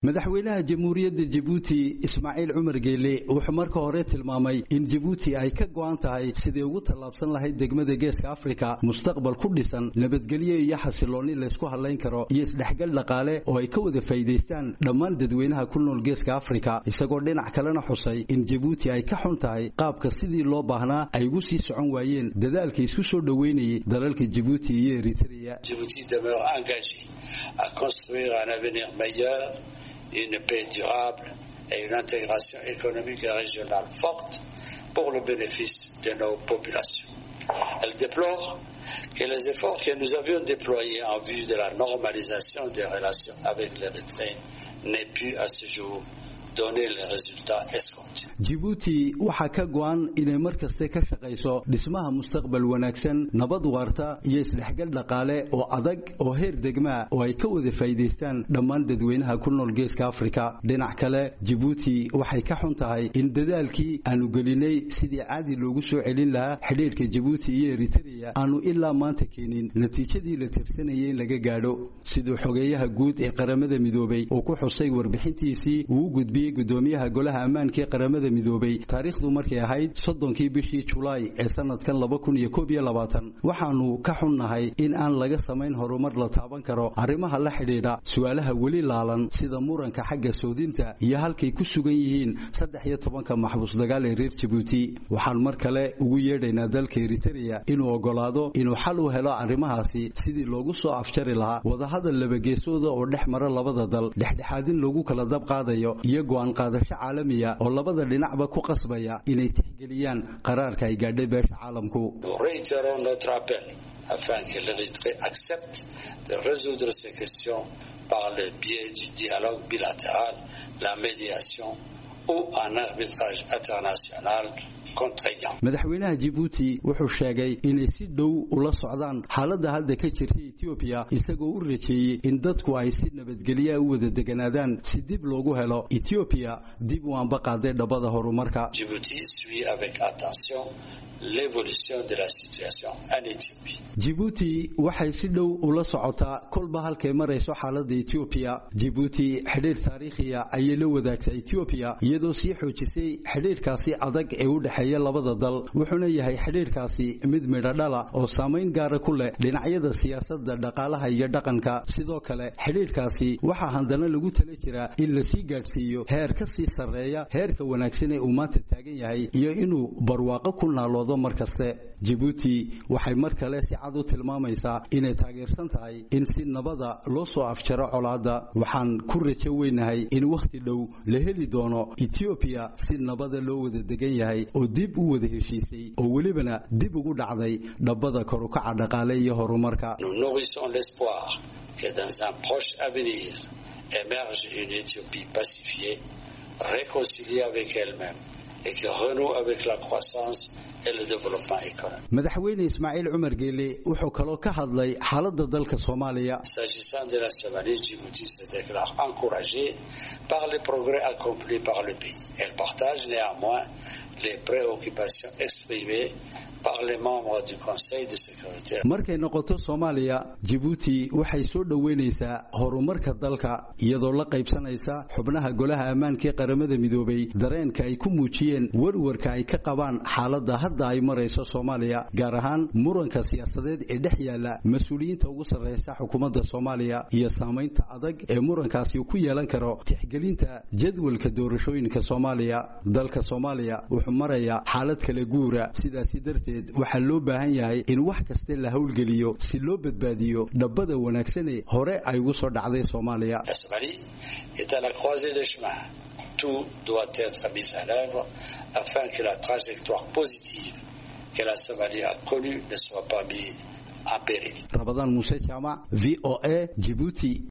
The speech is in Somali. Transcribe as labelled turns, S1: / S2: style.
S1: madaxweynaha jamhuuriyadda jabuuti ismaaciil cumar geele wuxuu marka hore tilmaamay in jabuuti ay ka go'an tahay sidii ugu tallaabsan lahayd degmada geeska afrika mustaqbal ku dhisan nabadgelyo iyo xasiloonni laysku hadlayn karo iyo isdhexgal dhaqaale oo ay ka wada faa'iidaystaan dhammaan dadweynaha ku nool geeska afrika isagoo dhinac kalena xusay in jabuuti ay ka xun tahay qaabka sidii loo baahnaa ay ugu sii socon waayeen dadaalka isku soo dhoweynayay dalalka jabuuti iyo eritrea
S2: une paix durable et une intégration économique et régionale forte pour le bénéfice de nos populations. Elle déplore que les efforts que nous avions déployés en vue de la normalisation des relations avec l'Érythrée n'aient pu à ce jour donner les résultats escomptés.
S1: Djibouti waxaa ka go'an inay mar kaste ka shaqayso dhismaha mustaqbal wanaagsan nabad waarta iyo isdhexgal dhaqaale oo adag oo heer degmaa oo ay ka wada faa'iidaystaan dhammaan dadweynaha ku nool geeska afrika dhinac kale Djibouti waxay ka xun tahay in dadaalkii aanu gelinay sidii caadi loogu soo celin lahaa xidhiidhka Djibouti iyo Eritrea aanu ilaa maanta keenin natiijadii la tirsanayay in laga gaadho sidoo xogeeyaha guud ee qaramada midoobay oo ku xusay warbixintiisii uu gudbiyay gudoomiyaha golaha ammaanka ee qaramada midoobay taariikhdu markay ahayd soddonkii bishii julaay ee sanadkan laba kun iyo koob iyo labaatan waxaanu ka xunnahay in aan laga samayn horumar la taaban karo arrimaha la xidhiidha su-aalaha weli laalan sida muranka xagga soodinta iyo halkay ku sugan yihiin saddex iyo tobanka maxbuus dagaal ee reer jabuuti waxaan mar kale ugu yeedhaynaa dalka eritrea inuu ogolaado inuu xal u helo arrimahaasi sidii loogu soo afjari lahaa wadahadal labageesooda oo dhex mara labada dal dhexdhexaadin loogu kala dab qaadayo iyo go'aan qaadasho caalamiya oo labada dhinacba ku qasbaya inay tixgeliyaan qaraarka ay gaadhay beesha caalamku
S2: afin que l'Érythrée accepte de résoudre ces questions par le biais du dialogue bilatéral, la médiation ou un arbitrage international
S1: madaxweynaha Djibouti wuxuu sheegay inay si dhow ula socdaan xaaladda hadda ka jirta Ethiopia isagoo u rajeeyay in dadku ay si nabadgelyo u wada deganaadaan si dib loogu helo Ethiopia dib u anba qaaday dhabada horumarka
S2: Djibouti suit avec attention l'évolution de la situation en Éthiopie
S1: Djibouti waxay si dhow ula socotaa kolba halkay marayso xaaladda Ethiopia Djibouti xidhiidh taariikhiya ayay la wadaagtay Ethiopia iyadoo sii xoojisay xidhiidhkaasi adag ee u dhexeeya labada dal wuxuuna yahay xidhiidhkaasi mid midho dhala oo saamayn gaara ku leh dhinacyada siyaasadda dhaqaalaha iyo dhaqanka sidoo kale xidhiidhkaasi waxaa haddana lagu tala jiraa in la sii gaadhsiiyo heer ka sii sarreeya heerka wanaagsan ee uu maanta taagan yahay iyo inuu barwaaqo ku naaloodo mar kaste Djibouti waxay mar kale si cad u tilmaamaysaa inay taageersan tahay in si nabada loo soo afjaro colaadda waxaan ku rajo weynahay in wakhti dhow la heli doono Ethiopia si nabada loo wada degan yahay oo dib u wada heshiisay oo welibana dib ugu dhacday dhabbada kor u kaca dhaqaale iyo horumarka
S2: Nous nourrissons l'espoir que dans un proche avenir émerge une Éthiopie pacifiée, réconciliée avec elle-même et qui renoue avec la croissance et le développement économique.
S1: madaxweyne ismaaciil cumar geele wuxuu kaloo ka hadlay xaaladda dalka soomaaliya
S2: S'agissant de la Somalie, Djibouti se déclare encouragée par les progrès accomplis par le pays. Elle partage néanmoins les préoccupations exprimées par les membres du Conseil de sécurité.
S1: markay noqoto soomaaliya Djibouti waxay soo dhoweynaysaa horumarka dalka iyadoo la qaybsanaysa xubnaha golaha ammaanka ee qaramada midoobay dareenka ay ku muujiyeen warwarka ay ka qabaan xaaladda hadda ay marayso Soomaaliya gaar ahaan muranka siyaasadeed ee dhex yaala mas'uuliyiinta ugu sarreysa xukuumadda Soomaaliya iyo saameynta adag ee murankaasi ku yeelan karo tixgelinta jadwalka doorashooyinka Soomaaliya dalka Soomaaliya wuxuu marayaa xaalad kala guura sidaasi darteed waxaa loo baahan yahay in wax kasta la howlgeliyo si loo badbaadiyo dhabbada wanaagsan hore ay ugu soo dhacday Soomaaliya
S2: La Somalie est à la croisée des chemins. Tout doit être mis en œuvre afin que la trajectoire positive que la Somalie a connue ne soit pas mise en péril.
S1: Ramadan Musa Jama VOA Djibouti